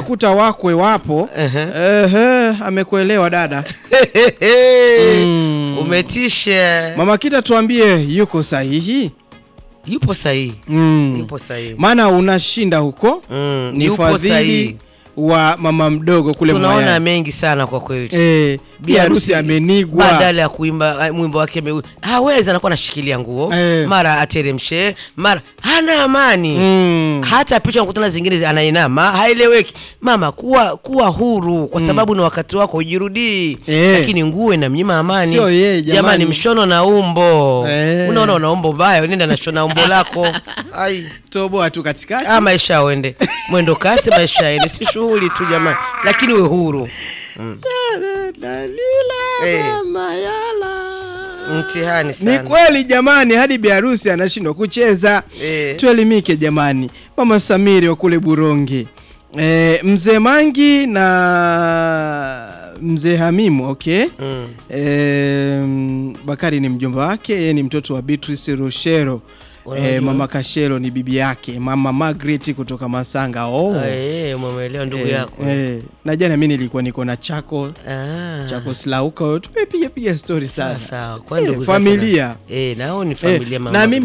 unakuta wakwe wapo Ehe. Ehe, amekuelewa dada Mm. Umetisha. mama kita tuambie yuko sahihi Yupo sahihi. mm. Yupo sahihi. maana unashinda huko Mm, ni yupo fadhili sahihi. wa mama mdogo kule Tunaona Mwayani. mengi sana kwa kweli. Eh, bi harusi amenigwa badala ya kuimba uh, mwimbo wake ame- hawezi, anakuwa anashikilia nguo Eh. mara ateremshe, mara hana amani Mm. hata picha nakutana zingine anainama, haeleweki. Mama, kuwa kuwa huru kwa sababu ni wakati wako, ujirudii. Eh. Lakini nguo inamnyima amani. Sio yeye, jamani. mshono na umbo Eh. unaona una umbo baya, nenda na shona umbo lako. Ai. toboa tu katikati Ah, maisha uende mwendo kasi, maisha yaende, si shughuli tu jamani, lakini we huru. Eh. Mtihani Ni sana. kweli jamani, hadi biharusi anashindwa kucheza. Eh. Tuelimike jamani. Mama Samiri wa kule Buronge, e, mzee Mangi na mzee Hamimu okay. Mm. E, Bakari ni mjomba wake, yeye ni mtoto wa Beatrice Roshero. E, Unajua? mama Kashero ni bibi yake, mama Margaret kutoka Masanga. Oh. Ah, eh, umeelewa ndugu Eh, yako. eh, na jana mimi nilikuwa niko na chako Ah. chako Slauka, tumepiga piga story sana Sawa sawa. Kwa Eh, ndugu zake familia na- Eh, nao ni familia Eh, mama. na mimi